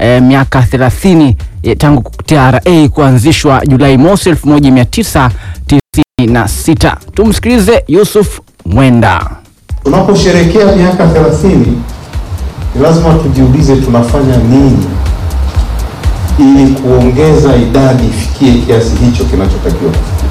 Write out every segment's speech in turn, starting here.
eh, miaka 30 eh, tangu TRA kuanzishwa Julai mosi 1996. Tumsikilize Yusuf Mwenda. Tunaposherekea miaka 30 ni lazima tujiulize tunafanya nini ili kuongeza idadi ifikie kiasi hicho kinachotakiwa kufikia.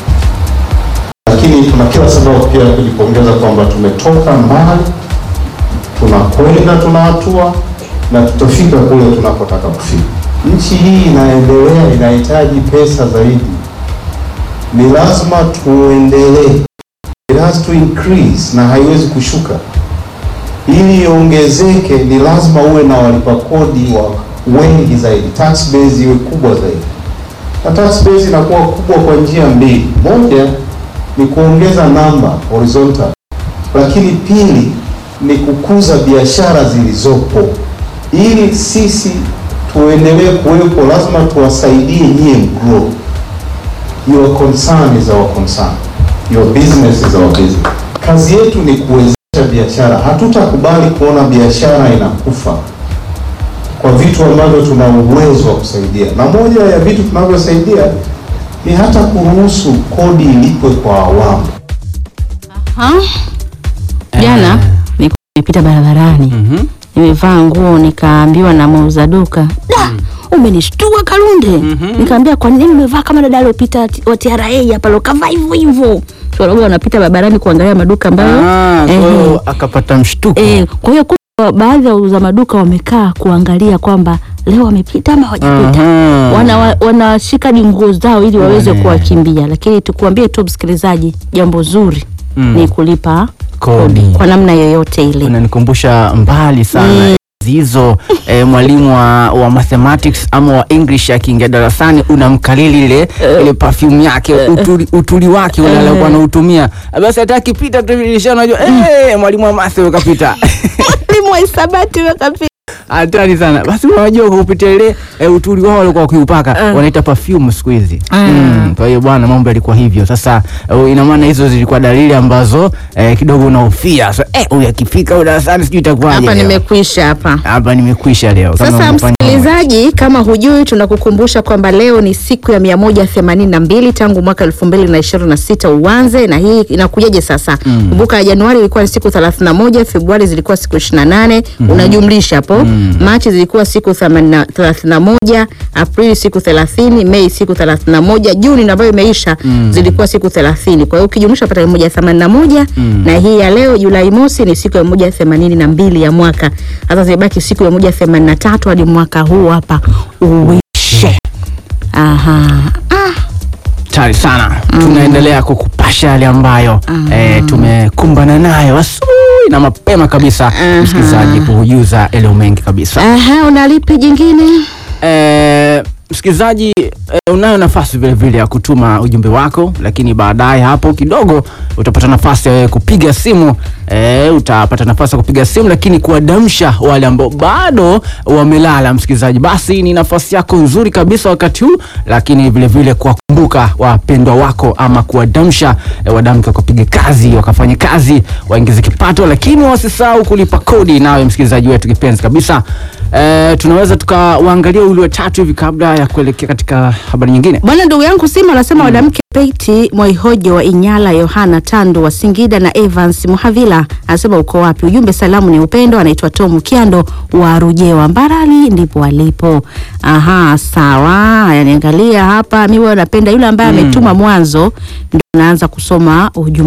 Lakini tuna kila sababu pia ya kujipongeza kwamba tumetoka mbali, tunakwenda, tunahatua na tutafika kule tunapotaka kufika. Nchi hii inaendelea, inahitaji pesa zaidi, ni lazima tuendelee it has to increase na haiwezi kushuka. Ili iongezeke, ni lazima uwe na walipa kodi wa wengi zaidi, tax base iwe kubwa zaidi, na tax base inakuwa kubwa kwa njia mbili. Moja ni kuongeza namba horizontal, lakini pili ni kukuza biashara zilizopo. Ili sisi tuendelee kuwepo, lazima tuwasaidie nyie mgrow. Your concern is our concern. Your business is our business. Kazi yetu ni kuwezesha biashara. Hatutakubali kuona biashara inakufa kwa vitu ambavyo tuna uwezo wa kusaidia, na moja ya vitu tunavyosaidia ni hata kuruhusu kodi ilipwe kwa awamu. Ha? Jana nilikuwa nimepita barabarani Mhm. nimevaa nguo nikaambiwa na muuza duka da umenishtua Kalunde. Nikaambia kwa nini umevaa kama dada aliyopita ti- wa TRA hapa lokavaa hivyo hivyo. Tunaona wanapita barabarani kuangalia maduka ambayo Ah, kwa ehe. hiyo akapata mshtuko. Eh, kwa hiyo kumbe baadhi ya wauza maduka wamekaa kuangalia kwamba leo wamepita ama hawajapita. Aha. Wana, wanashika hadi nguo zao ili waweze Wane. kuwakimbia, lakini tukuambie tu msikilizaji, jambo zuri Mm. ni kulipa Kodi. kwa namna yoyote ile. unanikumbusha mbali sana Mm. hizo eh, mwalimu wa, wa mathematics ama wa english akiingia darasani unamkalili ile ile perfume yake utuli, utuli wake ule alikuwa anautumia basi hata akipita tu dirisha unajua eh mwalimu wa math ukapita Mwalimu wa hisabati wakapita. hatari sana basi unajua kwa kupitia ile e, utuli wao walikuwa wakiupaka Mm. wanaita perfume siku hizi Mm. mm. kwa hiyo bwana mambo yalikuwa hivyo sasa uh, ina maana hizo zilikuwa dalili ambazo eh, kidogo unahofia so, eh huyu akifika huyu darasani sijui itakuwaje Hapa leo. nimekwisha hapa. hapa nimekwisha leo Kama Sasa umefanya- msikilizaji, kama hujui, tunakukumbusha kwamba leo ni siku ya mia moja themanini na mbili tangu mwaka elfu mbili na ishirini na sita uanze, na hii inakujaje sasa? Kumbuka ya Januari ilikuwa ni siku thelathini na moja Februari zilikuwa siku ishirini na nane unajumlisha hapo. Machi zilikuwa siku themani- thelathini na moja Aprili siku thelathini Mei siku thelathini na moja Juni ambayo imeisha zilikuwa siku thelathini Kwa hiyo ukijumlisha pata mia moja themanini na moja na hii ya leo Julai mosi ni siku ya mia moja themanini na mbili ya mwaka. Sasa zimebaki siku ya mia moja themanini na tatu hadi mwaka huu hapa uishe. Aha. hatari sana tunaendelea kukupasha yale ambayo eh, tumekumbana nayo asubuhi na mapema kabisa msikilizaji kuhujuza eleo mengi kabisa Aha, unalipi jingine? Eh, msikilizaji eh, unayo nafasi vile vile ya kutuma ujumbe wako, lakini baadaye hapo kidogo utapata nafasi ya wewe kupiga simu eh, utapata nafasi ya kupiga simu, lakini kuwadamsha wale ambao bado wamelala. Msikilizaji, basi ni nafasi yako nzuri kabisa wakati huu, lakini vile vile kuwakumbuka wapendwa wako ama kuwadamsha eh, wadamke wakapiga kazi, wakafanye kazi, waingize kipato, lakini wasisahau kulipa kodi. Nawe msikilizaji wetu kipenzi kabisa Eh, tunaweza tukawaangalia uli watatu hivi kabla ya kuelekea katika habari nyingine. Bwana ndugu yangu Sima anasema wadamke Peti Mwaihojo wa Inyala, Yohana Tando wa Singida na Evans Muhavila anasema uko wapi? Ujumbe salamu ni upendo. Anaitwa Tom Kiando wa Rujewa Mbarali, ndipo alipo. Aha, sawa. Haya, niangalia hapa, mimi huwa napenda yule ambaye ametuma mwanzo, ndio naanza kusoma ujumbe